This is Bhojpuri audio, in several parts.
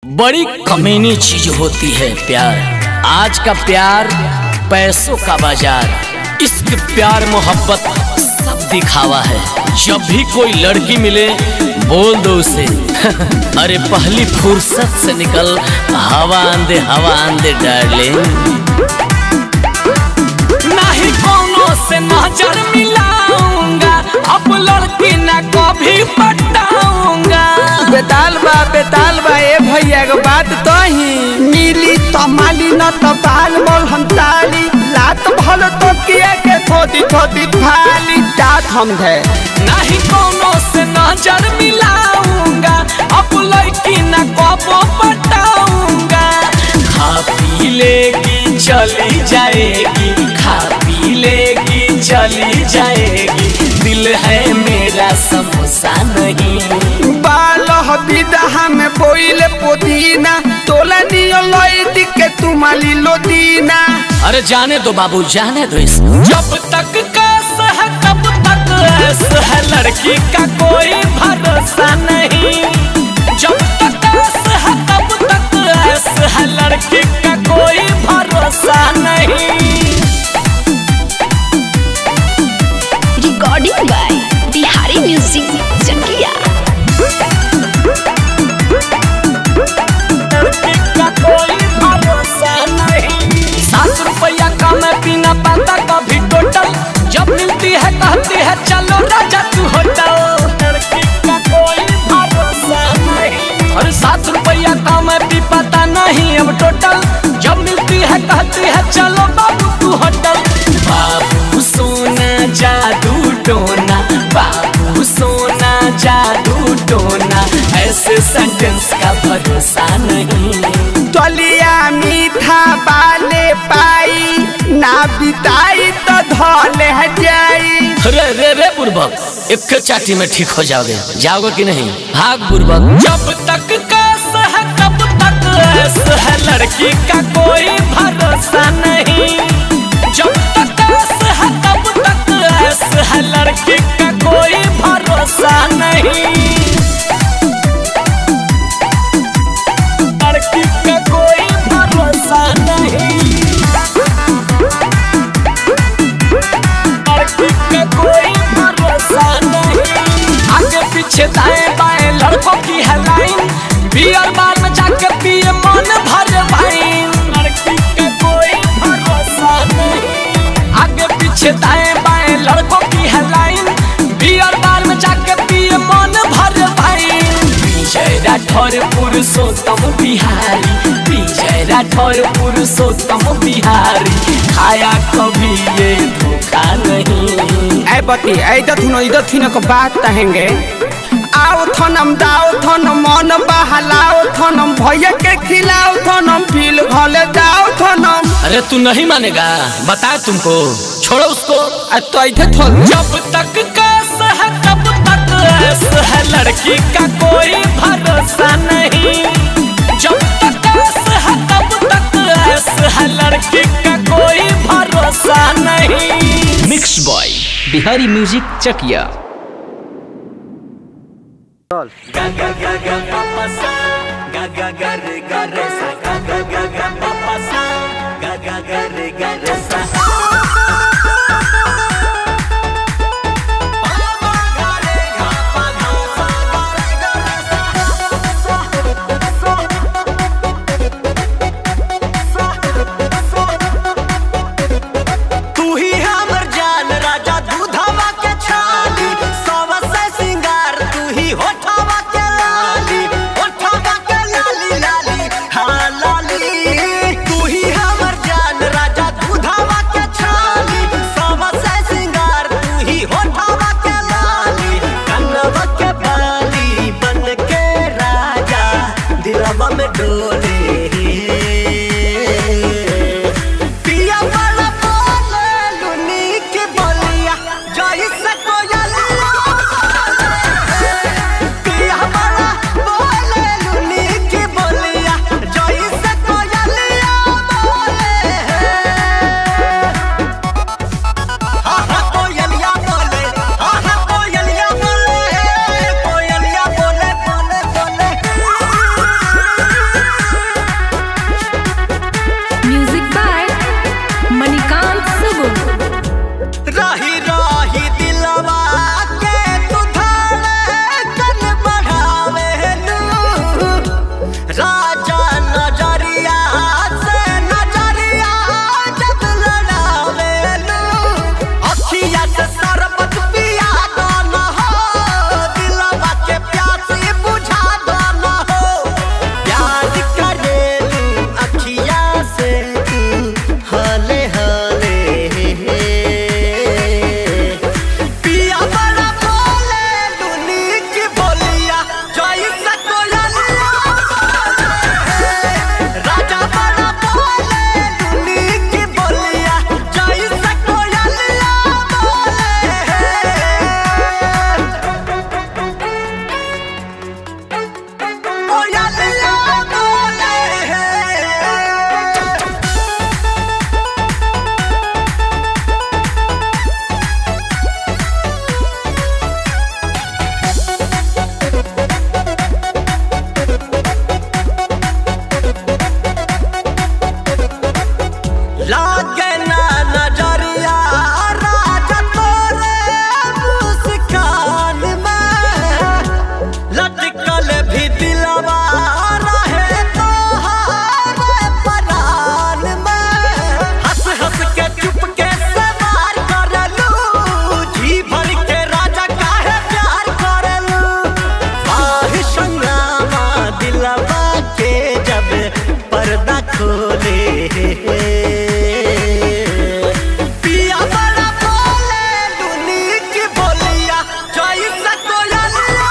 बड़ी कमीनी चीज होती है प्यार आज का प्यार पैसों का बाजार इश्क प्यार मोहब्बत सब दिखावा है जब भी कोई लड़की मिले बोल दो उसे अरे पहली फुर्सत से निकल हवा आंदे हवा आंदे डार्लिंग नहीं कोनो से नजर मिलाऊंगा अब लड़की ना कभी पटाऊंगा बेताल बा बेताल बा ए भैया के बात तो ही मिली तो माली न तो बाल मोल हम ताली लात भल तो किया के थोदी थोदी थाली जात हम है नहीं कोनो से नजर मिलाऊंगा अब लड़की ना कबो पटाऊंगा खा पी लेगी चली जाएगी खा पी लेगी चली जाएगी दिल है मेरा समोसा नहीं बाल विदा में बोइले पुदीना तोला नियो लई के तू माली लोदीना अरे जाने दो बाबू जाने दो इसको जब तक कैस है तब तक ऐस है लड़की का कोई भरोसा नहीं जब तक कैस है तब तक ऐस है लड़की का कोई भरोसा नहीं recording by Bihari music Chakia लड़की का कोई भरोसा नहीं सात रुपया का मैं पीना पाता कभी टोटल जब मिलती है कहती है चलो राजा तू होटल लड़की का कोई भरोसा नहीं और सात रुपया का मैं पी पाता नहीं अब टोटल जब मिलती है कहती है चलो बाबू तू होटल बाबू सोना जादू टोना बाबू सोना जादू टोना ऐसे सेंटेंस का भरोसा नहीं तलिया मीठा बाले पाई ना बिताई तो धोले जाई रे रे रे बुर्बक एक चाटी में ठीक हो जाओगे जाओगे कि नहीं भाग बुर्बक जब तक कैस है तब तक ऐस है लड़की का कोई भरोसा नहीं जब तक कैस है तब तक ऐस है लड़की का कोई भरोसा नहीं लड़की का कोई भरोसा नहीं लड़की का कोई भरोसा नहीं आगे पीछे दाएं बाएं लड़कों की है लाइन बियर बार में जाके पिए मन भर वाइन लड़की का कोई भरोसा नहीं आगे पीछे दाएं बाएं लड़कों की है लाइन बियर बार में जाके पिए मन भर वाइन विजय राठौर पुरुषोत्तम बिहारी विजय राठौर पुरुषोत्तम बिहारी खाया कभी ये धोखा नहीं ऐ बती ऐ दथुनो इधर थुनो को बात कहेंगे आओ थनम दाओ थनम मन बहलाओ थनम भैया के खिलाओ थनम फील घले जाओ थनम अरे तू नहीं मानेगा बता तुमको छोड़ो उसको आ तो इधर थोल जब तक कैस है तब तक ऐस है लड़की का कोई भरोसा नहीं जब तक कैस है तब तक ऐस है लड़की का कोई भरोसा नहीं mix boy Bihari music Chakia तू ही हमर जान राजा दूधवा के छाली सवा से सिंगार तू ही होठवा के लाली होठवा के लाली लाली हाँ लाली तू ही हमर जान राजा दूधवा के छाली सवा से सिंगार तू ही होठवा के लाली कनवा के बाली बन के राजा दिलवा में डोले पिया वाला बोले लुनी के बोलिया जई से कोयलिया पिया वाला बोले लुनी के बोलिया जई से कोयलिया बोले हा हा कोयलिया बोले हा हा कोयलिया बोले कोयलिया बोले बोले बोले खोले पिया बड़ा बोले दुनी की बोलिया जैसा कोयलिया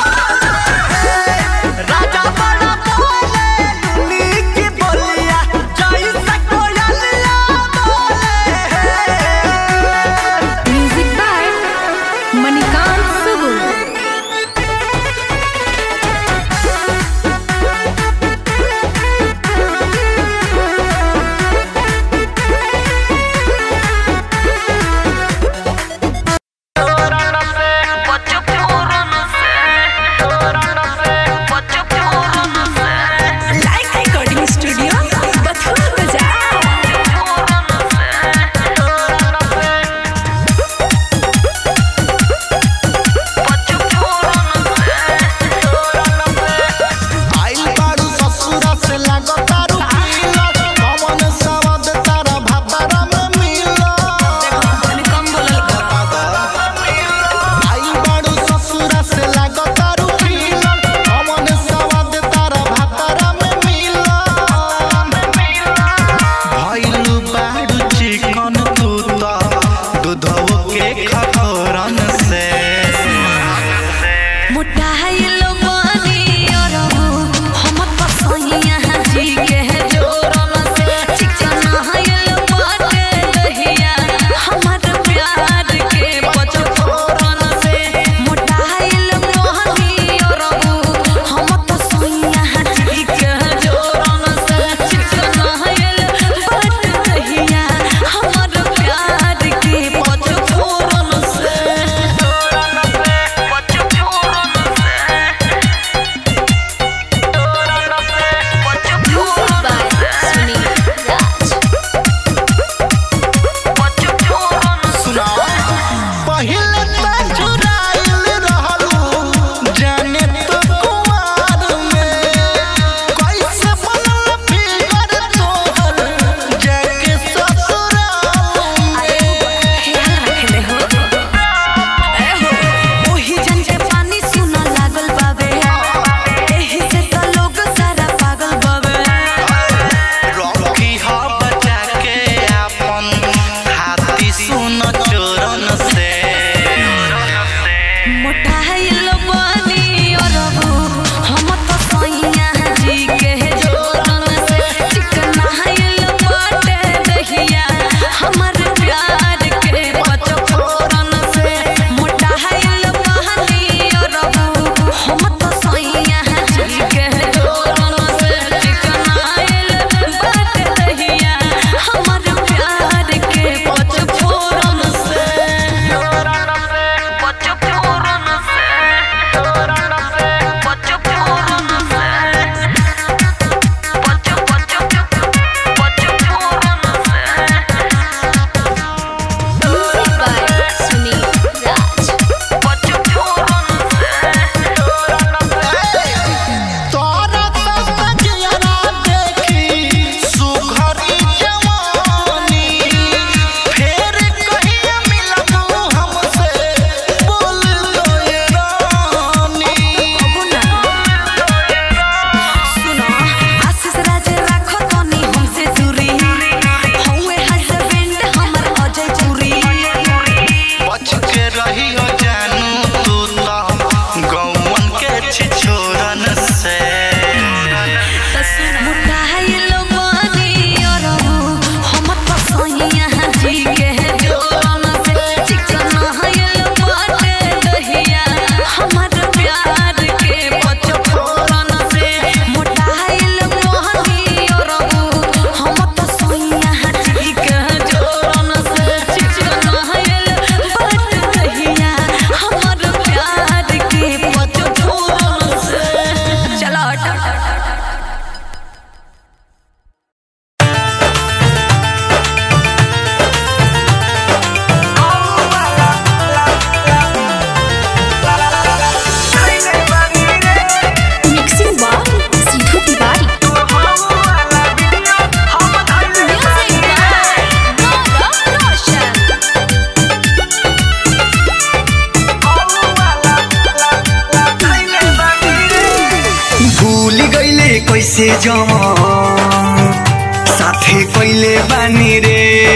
राजा बड़ा बोले दुनी की बोलिया जैसा कोयलिया बोले म्यूजिक बाय मणिकांत सुगु like recording studio Bathua Bazar आइल बारू ससुरा से लागतारू पीला कमन सवद तारा भातारा में मिला आइल बारू ससुरा से लागतारू पीला कमन सवद तारा भातारा में मिला भइल बारू चिकन तू त दूधव के खखरन से मोटाइल बानी और हम तो सैया जी के जोरन से चिकनाइल बाटे दहिया हमर प्यार के पचफोरन से मोटाइल बानी और हम तो सैया जी के जोरन से चिकनाइल बाटे दहिया हमर प्यार के पचफोरन से पहिले त चुराइल रहलू जाने तो कुआर में कैसे बनल फिगर तोहर जाके ससुराल में रॉकी हा बचा के अपन हाथी सुन चोरन से हमर प्यार के पचफोरन से मोटाइल बहनी और हम तो सैया जी के जोरन से चिकनाइल बाट दहिया हमर प्यार के पचफोरन से पचफोरन से पचफोरन से पच पच पचफोरन से म्यूजिक बाय सुनील राज तोरा तक जियरा देखी सुघरी जवानी फेर कहिया मिलबू हमसे बोल दो ये रानी सुनो आशीष राज राखो तनी हमसे दूरी हौवे हस्बैंड हमर अजय चूरी बच के रही हो जानू तू तो गौवन के छिछोरन से मुटाइल बानी और हम तो सैया जी के जोरन से चिकनाइल बाटे दहिया हमर प्यार के पचफोरन से मोटाइल बानी और हम तो सैया जी के जोरन से चिकनाइल बाटे दहिया हमर प्यार के पचफोरन से चलो हट mixing by Siddhu Tiwari music by Gaurav Roshan भूल गईले कैसे जवान साथे कोइले बानी रे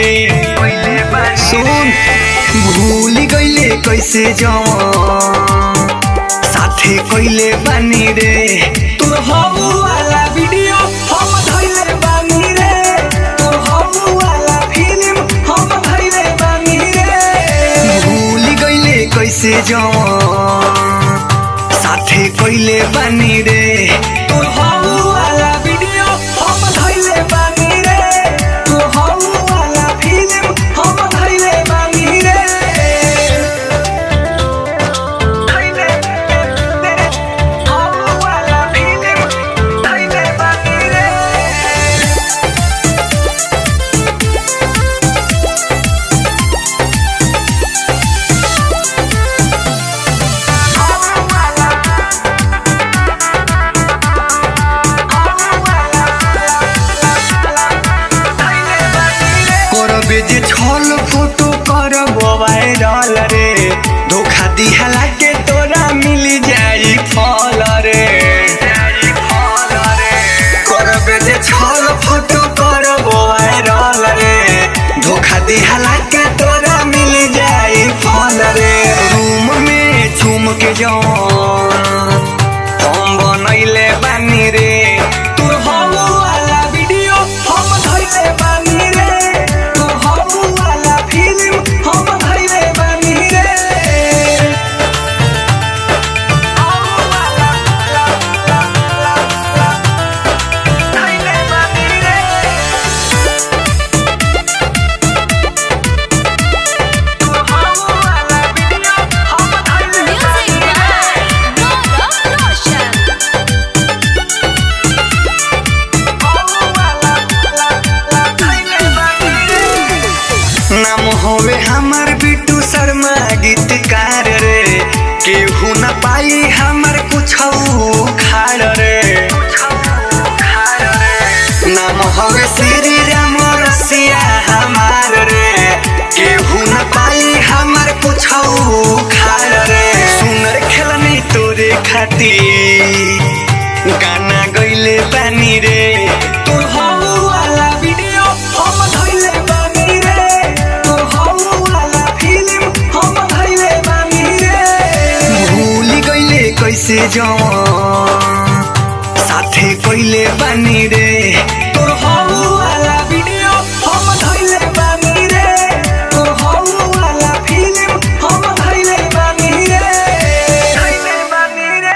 सुन भूल गइले कैसे जवान साथे कोइले बानी रे तोर हबु वाला वीडियो हम धइले बानी रे तोर हबु वाला फिल्म हम धइले बानी रे भूल गइले कैसे जवान साथे कोइले बानी रे तोर हबु वाला वीडियो हम धइले बानी रे तोर हबु वाला फिल्म हम धइले बानी रे धइले हबु वाला फिल्म धइले बानी रे करबे जे छल फोटो करब वायरल रे धोखा दिहला के तोरा मिल जाई फल रे करबे जे छल फोटो करब वायरल रे धोखा दिहला के तोरा मिल जाई फल रे रूम में झूम के जाऊं हम बनैले बानी रे तोर हबु वाला वीडियो हम धइले बानी रे तोर हबु वाला फिल्म हम धइले बानी रे हबु वाला ला ला ला ला धइले बानी रे तोर हबु वाला वीडियो हम धइले Music by Gaurav Roshan. नाम होवे हमर बिट्टू शर्मा गीतकार रे केहू न पाई हमर कुछ खाड़ रे नाम होवे श्री राम रसिया हमार रे केहू न पाई हमर कुछ खाड़ रे सुनर खेलनी तोरे खातिर गाना गइले बानी रे तोर हबु वाला वीडियो हम धइले बानी रे तोर हबु वाला फिल्म हम धइले बानी रे भूल गइले कैसे जवान साथे कइले बानी रे तोर हबु वाला वीडियो हम धइले बानी रे तोर हबु वाला फिल्म हम धइले बानी रे धइले बानी रे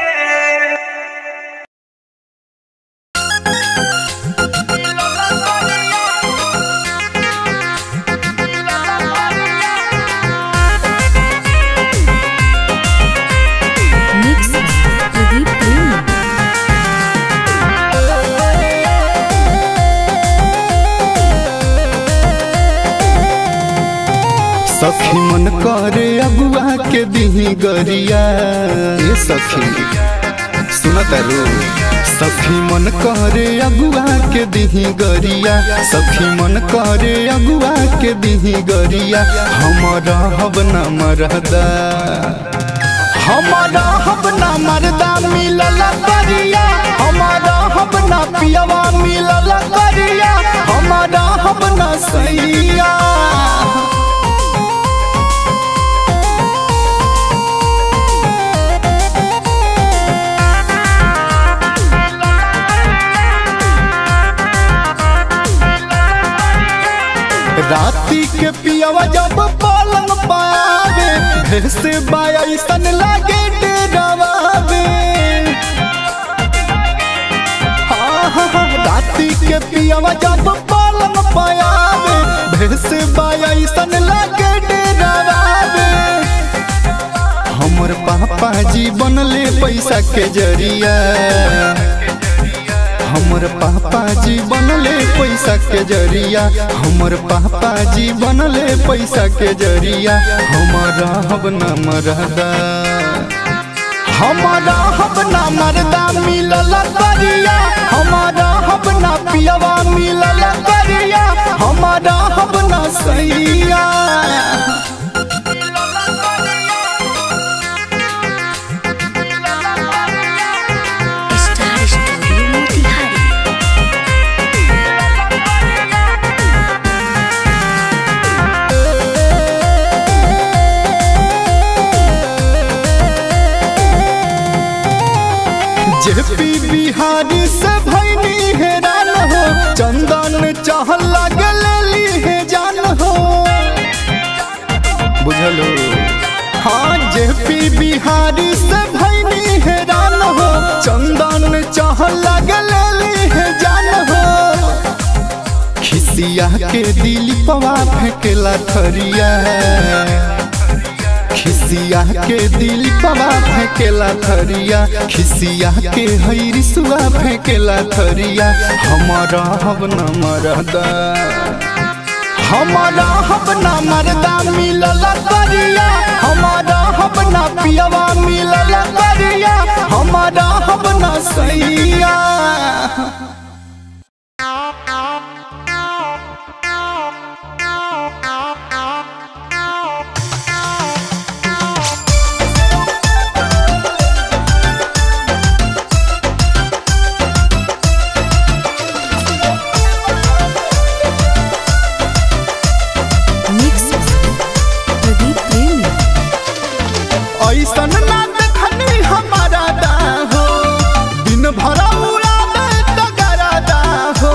Mix Pradeep Prema. सखी मन करे अगुआ के दिही गरिया ए सखी सुनत रो सखी मन करे अगुआ के दिही गरिया सखी मन करे अगुआ के दिही गरिया हमारा हब न मरदा हमारा हब न मरदा मिलल करिया हमारा हब न पियवा मिलल करिया हमारा हब न सैया राती के पियवा जब पलंग पावे भेसे बायसन लागे डरावे हाँ, हाँ, हाँ, राती के पियवा जब पलंग पावे भेसे बायसन लागे डरावे हमर पापा जी बनले पैसा के जरिया हमर पापा जी बनले पैसा के जरिया हमर पापा जी बनले पैसा के जरिया हमारा हब न मरदा हमारा हब न मरदा मिलल करिया हमारा हब न पियवा मिलल करिया हमारा हब न सैया Star Studio Motihari. JP Bihari से भैनी हैरान हो चंदन चाह लगली है जान हो खिसिया के दिल पवा फेंकेला थरिया खिसिया के दिल पवा फेंकेला थरिया खिसिया के हैरी सुआ फेंकेला थरिया हमारा हब न मरदा हमारा हब न मरदा मिलल करिया हमारा हब न पियवा मिलल करिया हमारा हब न सैया मिक्स प्रदीप प्रेमी ऐसन ना देखनी हमारा दा हो दिन भर उड़ा दे तगरा दा हो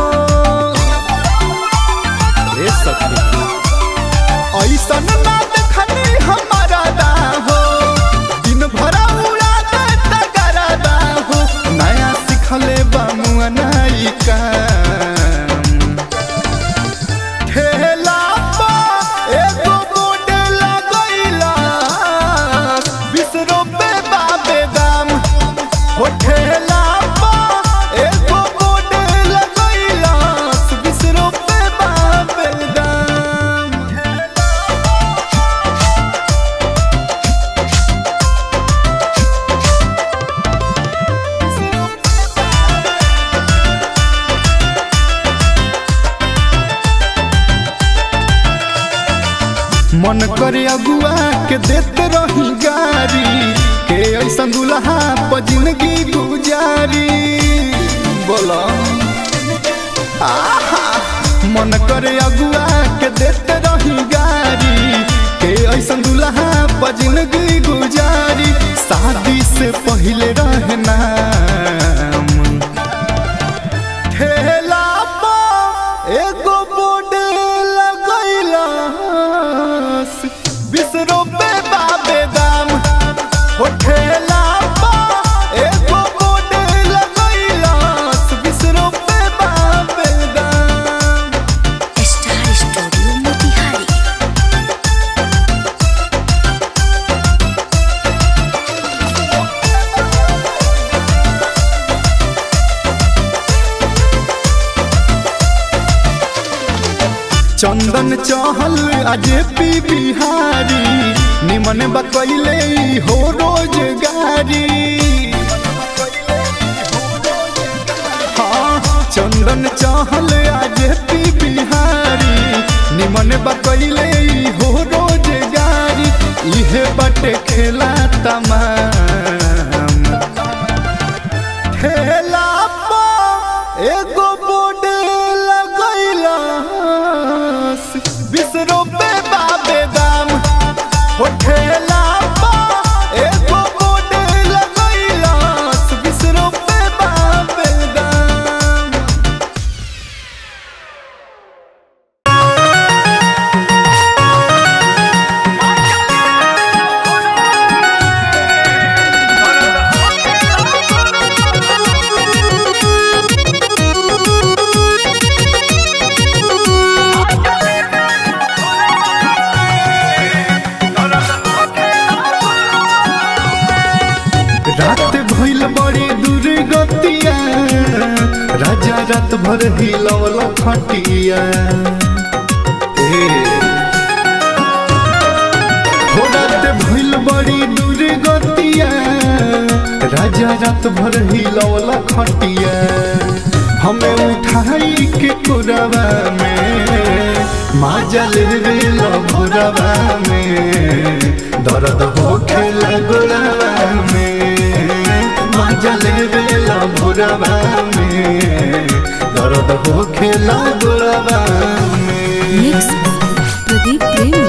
ए सखी ऐसन ना देखनी हमारा दा हो दिन भर उड़ा दे तगरा दा हो नया सिखले बामुआ नाई काम ठेला पा एगो बोर्ड लगैला बीस रुपए बाबे दाम हो ठेला पा एगो बोर्ड लगैला बीस रुपए बाबे दाम मन करे अगुआ के देते रही गारी के ऐसा दुल्हा पर जिंदगी गुजारी बोला आहा मन करे अगुआ के देते रही गारी के ऐसा दुल्हा पर जिंदगी गुजारी शादी से पहले रहना ठेला पा एगो बोर्ड लगैला बीस रुपए बाबे दाम हो ठेला पा एगो बोर्ड लगैला बीस रुपए बाबे दाम स्टार स्टूडियो मोतिहारी चंदन चहल अजे पी बिहारी निमन बकैले हो रोजगारी हाँ चंदन चहल अजे पी बिहारी निमन बकैले हो रोजगारी इहे बटे खेला तमाम ठेला पा एगो बोर्ड लगैला बीस रुपए बाबे दाम हो ठेला पा एगो बोर्ड लगैला बीस रुपए बाबे दाम रात भइल बड़ी दुर्गतिया राजा रात भर हिलवल खटिया ए हो रात भइल बड़ी दुर्गतिया राजा रात भर हिलवल खटिया हमें उठाई के कुरवा में माजा लेवे भोरवा में दर्द हो खेला गोरवा में माजा लेवे भोरवा में दर्द हो खेला गोरवा में मिक्स प्रदीप प्रेमी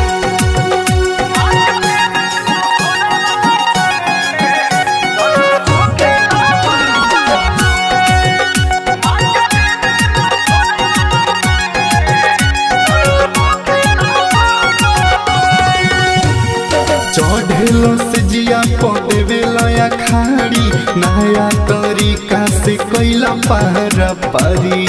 हाँ अखाड़ी नया तरीका से कैला पारा पारी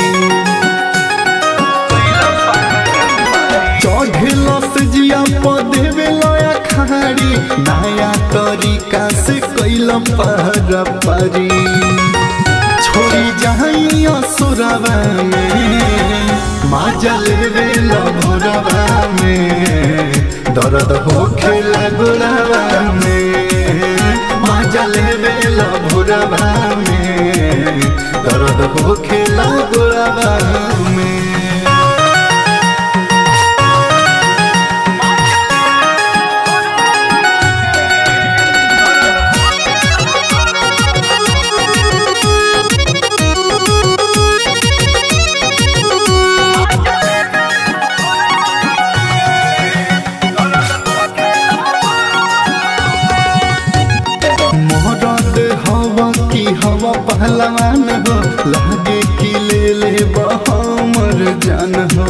चढ़ेला से जिया पदेवे लया खाड़ी नया तरीका से कैला पारा पारी छोड़ी जाई असुरवा में माजा लेवे लभुरवा में दर्द हो खेला गुरवा में माजा लेवे लभुरवा में दर्द हो खेला गुरवा में मोहरत हवा की हवा पहलवान हो लागे कि ले ले हमर जान हो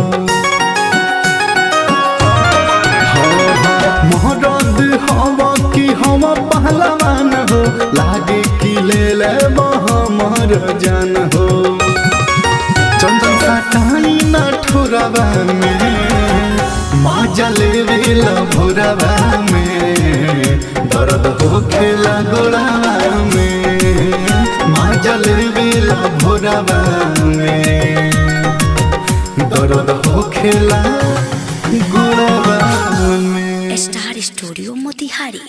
मोहरत हवा की हवा पहलवान हो लागे कि ले ले हमर जान हो चंदन सटाई ना ठोरवा में माजा लेवे भोरवा में दर्द हो खेला गोड़ावा में माजा लेवे भोरवा में दर्द हो खेला गोड़ावा में स्टार स्टूडियो मोतिहारी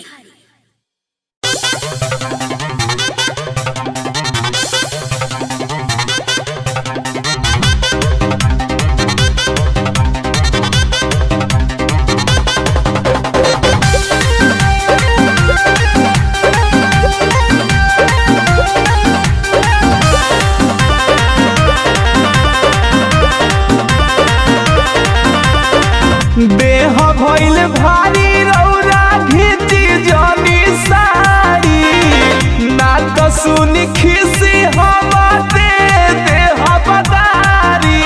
देह भइल भारी रौरा घिची जनी साड़ी ना तो सुनी खिसी हम दे देह बदारी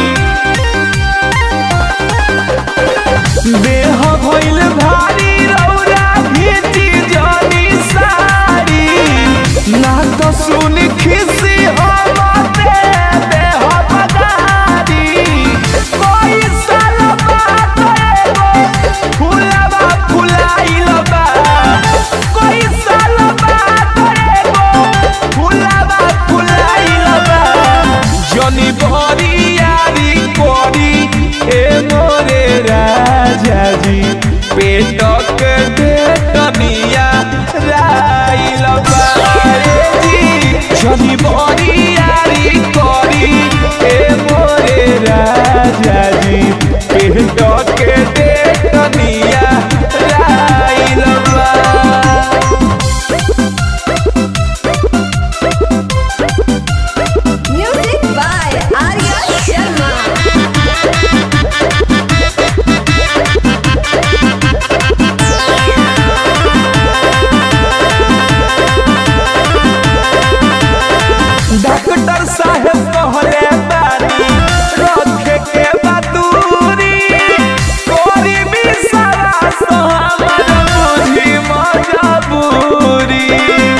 देह भइल भारी रौरा घिची जनी साड़ी ना तो सुनी खिसी हम दे देह बदारी कोई साल बात एगो फुलवा फुलाइल बा कोई साल बात एगो फुलवा फुलाइल बा जनी बरियारी कोरी ए मोरे राजा जी पेटक ढेटनिया राइल बा रे जी जनी बरियारी कोरी ए मोरे राजा जी पेटक ढेटनिया राइल बा music by Arya Sharma doctor साहब कहले बानी रखे के बदूरी कोरी भी सारा सो हमर बुझी मजबूरी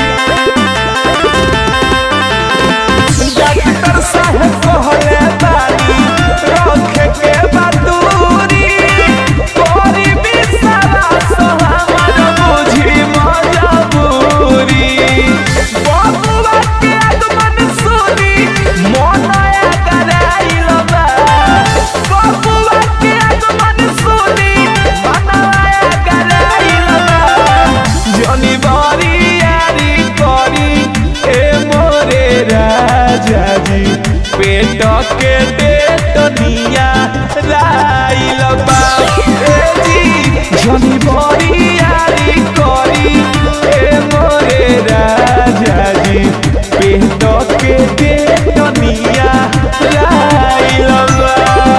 डॉक्टर साहब कहले बानी रखे के बदूरी कोरी भी सारा सो हमर बुझी मजबूरी बबुआ के आगमन सुनी मोनाया कराइल बा बबुआ के आगमन सुनी मोनाया कराइल बा जनी बरियारी करी ए मोरे राजा जी पेट के डेटनिया राइल बा ए जी जनी बरियारी करी ए मोरे राजा जी पेट के डेटनिया राइल बा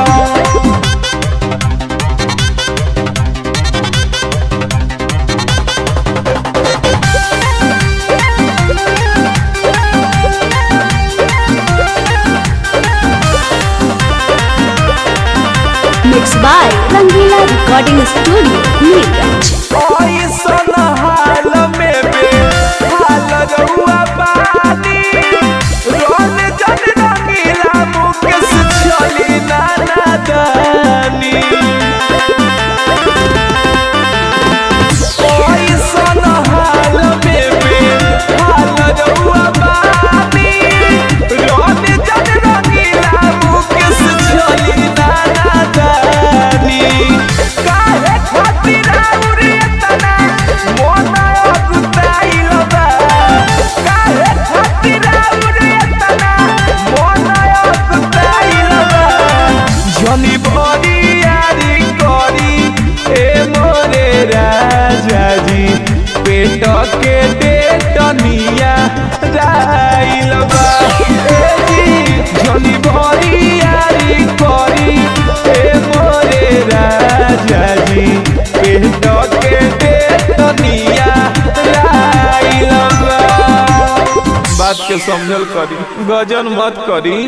mix by Rangila recording studio Neelganj ऐसन हाल में बे हाल बरियारी करी ए मोरे राजा जी पेट के डेटनिया राइल बा ए जी जनी बरियारी करी ए मोरे राजा जी पेट के डेटनिया राइल बा बात के समझल करी गजन मत करी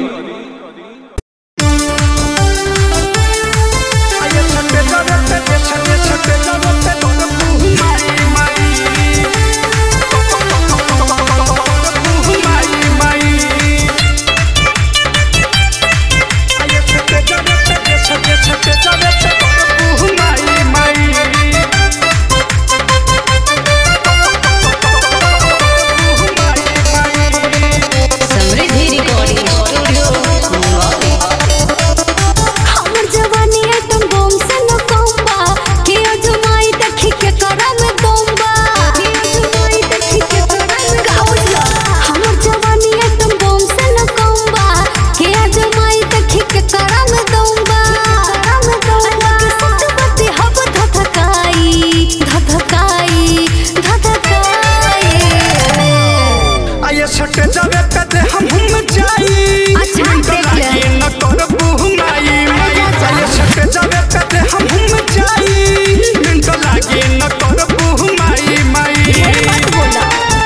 समृद्धि रिकॉर्डिंग स्टूडियो मुंबई हमर जवानी आइटम बम से न कम्बा के अजमाई देखी के करम दम्बा के अजमाई देखी के करम गाउला हमर जवानी आइटम बम से न कम्बा के अजमाई देखी के करम दम्बा करम दम्बा सतपति हब धधकाई धधकाई धधकाई आये सटे जावे पे हम हम जाई अच्छा, मिनट देख ले। लागे न करबू माई माई आये सटे जावे पे हम हम जाई मिनट लागे न करबू माई माई ढेर मत बोला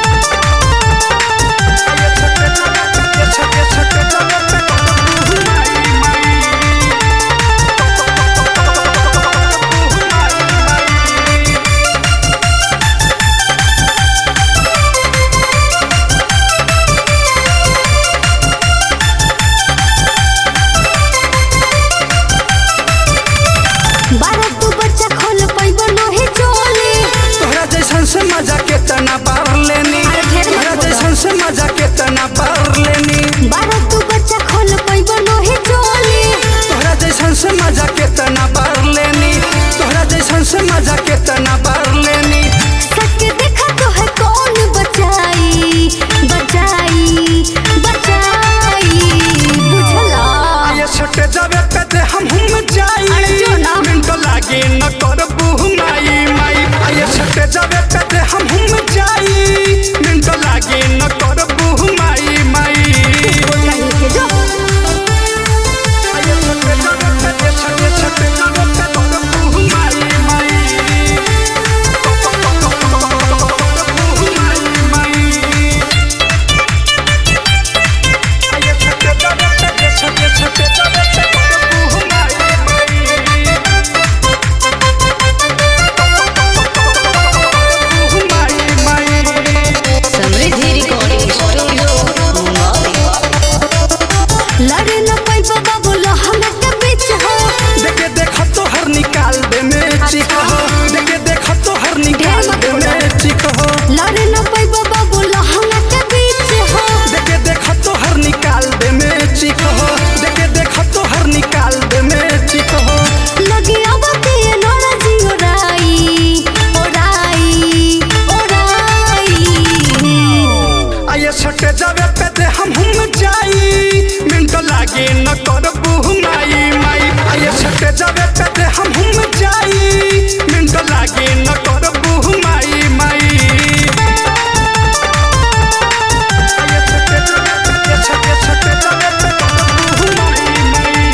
आये सटे जावे पे सटे सटे जावे पे करबू माई माई बारह तू बच्चा खोल पैबो नहे चोले तोहरा जैसन से मजा के तना पार लेनी अरे ढेर मत तोहरा बोला। जैसन से मजा के तना पार लेनी बारह तू बच्चा खोल पैबो नहे चोले तोहरा जैसन से मजा के तना पार लेनी तोहरा जैसन से मजा के तना पार लेनी सके देखा तो है कौन बचाई बचाई बचाई बुझला आये सटे जावे पे दे हम हम जाई अरे जो ना। मिनट लागे न करबू माई माई आये सटे जावे पे दे हम हम जाई मिनट लागे न करबू माई माई कहीं के जो आये सटे जावे पे दे सटे सटे जावे पे करबू माई माई करबू माई माई आये सटे जावे पे दे सटे सटे जावे पे करबू माई माई समृद्धि रिकॉर्डिंग स्टूडियो मुंबई लड़े न पैबो बाबू लहंगा के बीच हो देखे देख तो हर निकाल दे में चिक हो देखे देख तो हर निकाल दे में चिक हो लड़े न पैबो बाबू लहंगा के बीच हो देखे देख तो हर निकाल दे में चिक हो देखे देख तो हर निकाल दे में चिक हो लगे अब के नोरा जी ओराई ओराई ओराई आये सटे जावे पे दे हम हम जाई मिनट लागे न करबू माई माई आये सटे जावे पे दे हम हम जाई मिनट लागे न करबू माई माई आये सटे जावे पे दे सटे सटे जावे पे करबू माई माई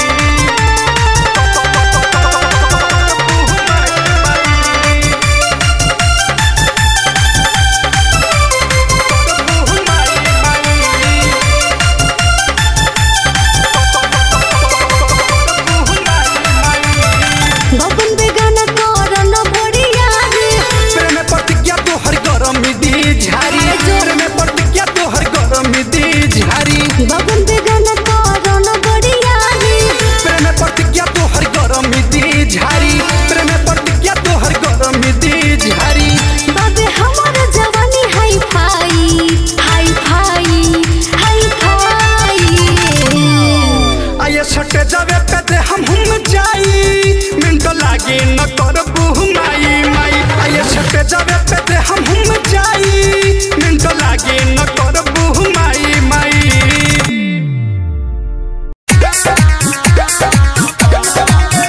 बबन बेगाना कर न बढ़िया रे प्रेम प्रतिज्ञा तो हर गरम दी झारी प्रेम प्रतिज्ञा तो हर गरम दी झारी बबन बेगाना कर न बढ़िया रे प्रेम प्रतिज्ञा तो हर गरम दी झारी प्रेम प्रतिज्ञा तो हर गरम दी झारी बाबे हमर जवानी hi fi hi fi hi fi आये सटे जावे पे दे हम हम जाई मिनट लागे न करबू माई माई आये सटे जावे पे दे हम हम जाई मिनट लागे न करबू माई माई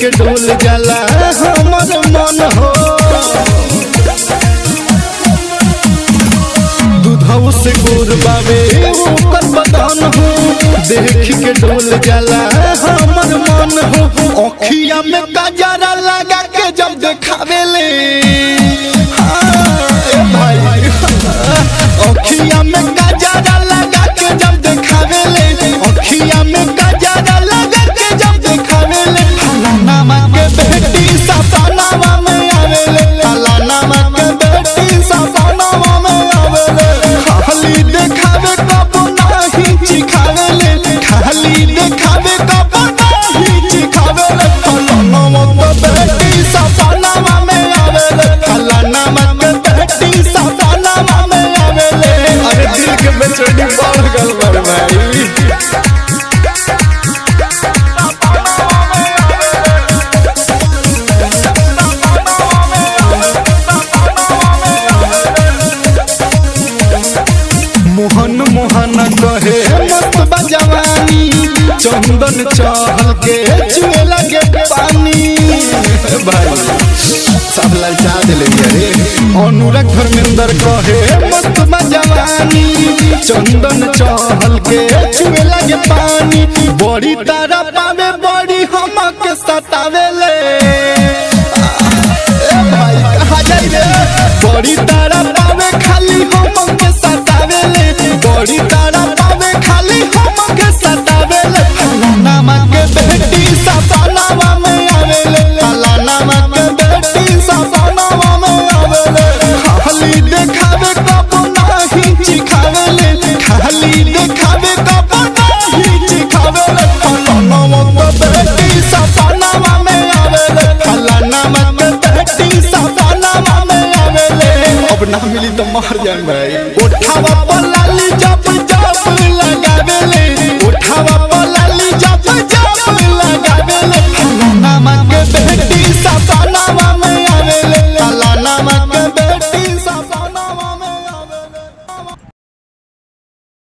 के डोल जाला हमर मन हो दूधौ से गोर बावे ओकर बदन हो देख के डोल जाला हमर मन हो अखिया में कजरा लगा के जब देखावेले हाँ, ए भाई अखिया में कजरा लगा के जब देखावेले अखिया में कजरा लगा के जब देखावेले फलानामा के बेटी सपनावा में आवेले फलानामा के बेटी सपनावा में आवेले खाली देखावे कब नाही चिखावेले खाली देखावे कब नाही चिखावेले फलानामा के बेटी सपनावा में आवेले फलानामा के बेटी सपनावा में आवेले अरे दिल के बेचैनी बढ़ गल बड़ भाई मोहन मोहन कहे मस्त बजवानी चंदन चहल के चुए लगे पानी भाई सब ललचा दिले रे अनुराग धर्मेंद्र कहे मस्त बजवानी चंदन चहल के चुए लगे पानी बड़ी तारा पावे बड़ी हमक सतावेले बड़ी तारा पावे खाली हम के सतावेले बड़ी तारा पावे खाली हम के सतावेले फलानामा के बेटी सपनावा में आवेले फलानामा के बेटी सपनावा में आवेले खाली देखावे कब नाही चिखावेले खाली देखावे कब नाही चिखावेले फलानामा के बेटी सपनावा में आवेले फलानामा के बेटी सपनावा में आवेले अब ना मिली तो मर जाए भाई उठावा पलाली जब जब लगावेले